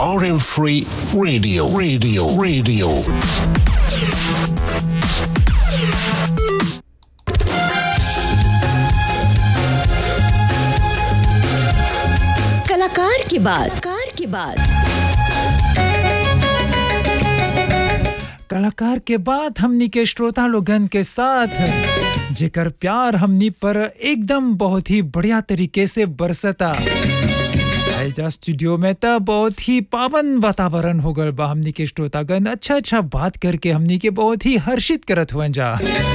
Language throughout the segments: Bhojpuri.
RM3 Radio, Radio, Radio. कलाकार की बात कलाकार की बात कलाकार के बाद हमनी के श्रोता लोगन के साथ जेकर प्यार हमनी पर एकदम बहुत ही बढ़िया तरीके से बरसता आइजा स्टूडियो में त बहुत ही पावन वातावरण हो गल बा हमनी के श्रोतागण अच्छा अच्छा बात करके हमनी के बहुत ही हर्षित करत हुए जा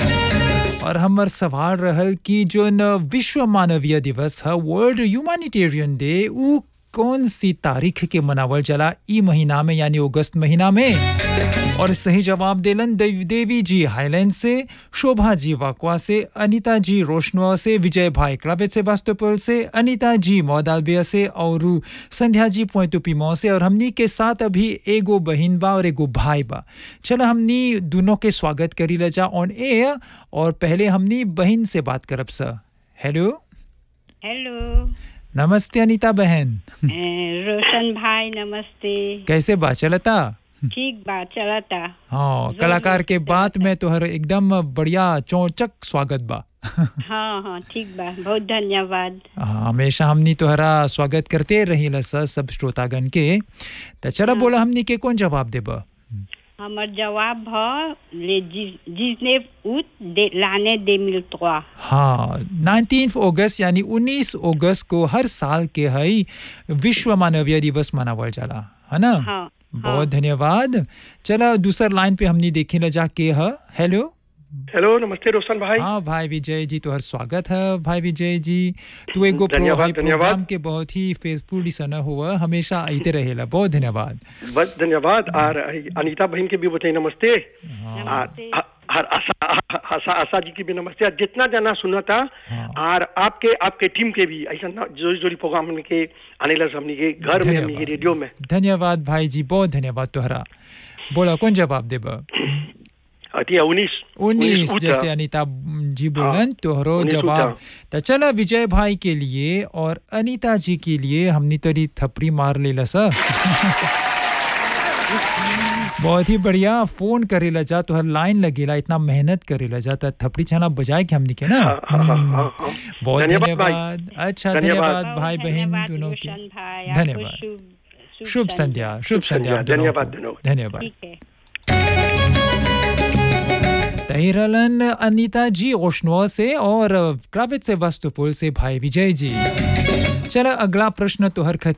और हमर सवाल रहल कि जो न विश्व मानवीय दिवस है वर्ल्ड ह्यूमैनिटेरियन डे उ कौन सी तारीख के मनावल जला ई महीना में यानी अगस्त महीना में और सही जवाब देलन देव- देवी जी हाईलैंड से शोभा जी वाकवा से अनीता जी रोशनवा से विजय भाई क्लाबेट से वास्तुपुर से अनीता जी मौदालबिया से और संध्या जी पोइतुपीमो से और हमनी के साथ अभी एगो बहिन बा और एगो भाई बा चलो हमनी दोनों के स्वागत करी ले जा ऑन एयर और पहले हमनी बहिन से बात करब सर हेलो हेलो नमस्ते अनीता बहन ए, रोशन भाई नमस्ते कैसे बा चलता ठीक बा चलता हाँ कलाकार के बात में तोहर एकदम बढ़िया चौचक स्वागत बा हाँ हाँ ठीक बा बहुत धन्यवाद हाँ, हमेशा हमनी तोहरा स्वागत करते रही सर सब श्रोतागण के तो चलो बोला हमनी के कौन जवाब देब हमर जवाब भ ले जि- जिसने उत दे लाने दे मिलतवा हाँ नाइनटीन अगस्त यानी 19 अगस्त को हर साल के हई विश्व मानवीय दिवस मनावल जाला है ना हाँ बहुत धन्यवाद चलो दूसर लाइन पे हमनी देखे ला जाके ह हेलो हेलो नमस्ते रोशन भाई हाँ भाई विजय जी तोहर स्वागत है भाई विजय जी तू एगो प्रो धन्यवाद, हाई प्रोग्राम धन्यवाद। के बहुत ही फेसफुल सन हुआ हमेशा आते रहेला बहुत धन्यवाद बस धन्यवाद और अनीता बहन के भी बताइए नमस्ते और नमस्ते हर आशा आशा आशा जी की भी नमस्ते और जितना जना सुना था हाँ। और आपके आपके टीम के भी ऐसा ना जोड़ी जोड़ी प्रोग्राम हमने के आने लगा हमने के घर में हमने के धन्यवाद। रेडियो में धन्यवाद भाई जी बहुत धन्यवाद तोहरा बोला कौन जवाब देब अतिया उन्नीस उन्नीस उत- जैसे अनीता जी बोलन तोहरो उन्नीस उत, जवाब हाँ। तो चला विजय भाई के लिए और अनीता जी के लिए हमने तरी थपड़ी मार लेला सर बहुत ही बढ़िया फोन करेला जा तोहर लाइन लगेला इतना मेहनत करेला जा त थपड़ी छाना बजाए के हमनी के ना हाँ, हाँ, हाँ, हाँ, हाँ। बहुत धन्यवाद भाई। धन्यवाद अच्छा धन्यवाद। धन्यवाद भाई बहुत बहन धन्यवाद, दोनों के रोशन भाई आपको धन्यवाद शुभ शुभ संध्या शुभ संध्या आप संध्या, दोनों धन्यवाद, को। धन्यवाद। धन्यवाद ठीक है तहिरलन अनीता जी ओशनुआ से और क्राबित से वस्तुपुर से भाई विजय जी चलो अगला प्रश्न तोहर